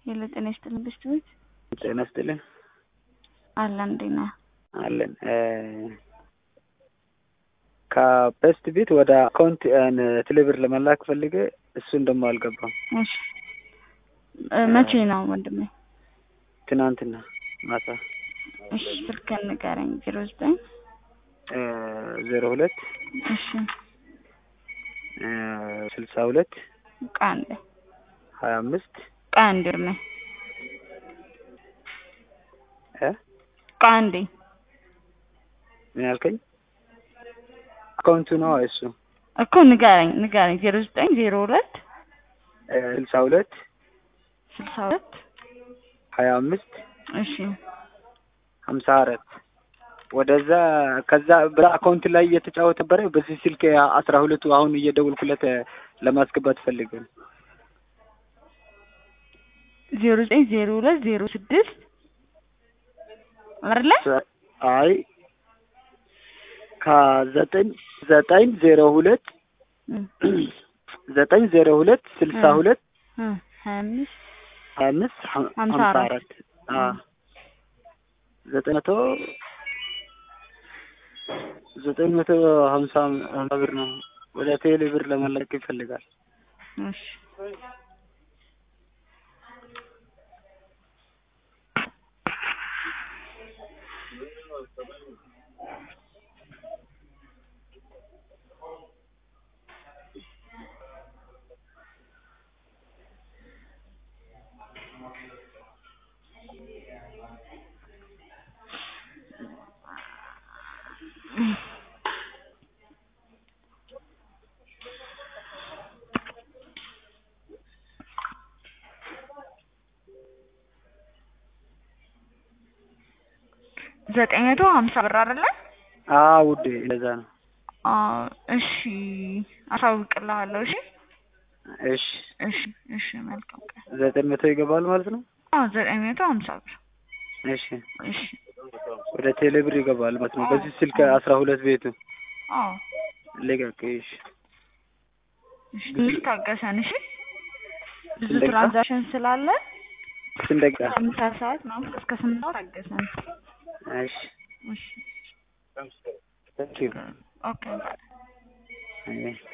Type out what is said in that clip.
ሄሎ ጤና ይስጥልን ብስት ቤት ጤና ይስጥልን አለን እንዴት ነህ? አለን ከበስት ቤት ወደ አካውንት ቴሌብር ለመላክ ፈልጌ እሱን ደግሞ አልገባም። እሺ እ መቼ ነው ወንድሜ? ትናንትና ማታ እሺ ስልክህን ንገረኝ። ዜሮ ዘጠኝ ዜሮ ሁለት እሺ ስልሳ ሁለት ቆይ አንዴ ሀያ አምስት ቆይ አንዴ እድሜ እ ቆይ አንዴ ምን ያልከኝ? አካውንቱ ነው እሱ እኮ ንገረኝ ንገረኝ። ዜሮ ዘጠኝ ዜሮ ሁለት ስልሳ ሁለት ስልሳ ሁለት ሀያ አምስት እሺ ሀምሳ አራት ወደዛ ከዛ ብር አካውንት ላይ እየተጫወተ ነበረ። በዚህ ስልክ አስራ ሁለቱ አሁን እየደወልኩለት ለማስገባት ፈልገ ነው። ዜሮ ዘጠኝ ዜሮ ሁለት ዜሮ ስድስት አይደለ? አይ ከዘጠኝ ዘጠኝ ዜሮ ሁለት ዘጠኝ ዜሮ ሁለት ስልሳ ሁለት ሀያ አምስት ሀያ አምስት ሀምሳ አራት ዘጠኝ መቶ ዘጠኝ መቶ ሀምሳ ብር ነው። ወደ ቴሌ ብር ለመላክ ይፈልጋል። እሺ ዘጠኝ መቶ ሀምሳ ብር አይደለ? አዎ ውዴ እንደዛ ነው። አዎ እሺ፣ አሳውቅልሃለሁ። እሺ እሺ እሺ እሺ፣ መልካም ቀን። ዘጠኝ መቶ ይገባል ማለት ነው። አዎ ዘጠኝ መቶ ሀምሳ ብር። እሺ እሺ ወደ ቴሌ ብር ይገባል ማለት ነው። በዚህ ስልክ አስራ ሁለት ቤቱ አዎ ልቀቅ። እሺ እሺ፣ ትንሽ ታገሰን። እሺ ብዙ ስንት ደቂቃ? ትራንዛክሽን ስላለ ስንት ደቂቃ? ከምሳ ሰዓት ምናምን እስከ ስምንት ሰዓት ታገሰን። እሺ እሺ ታንኪዩ ኦኬ ባይ አይ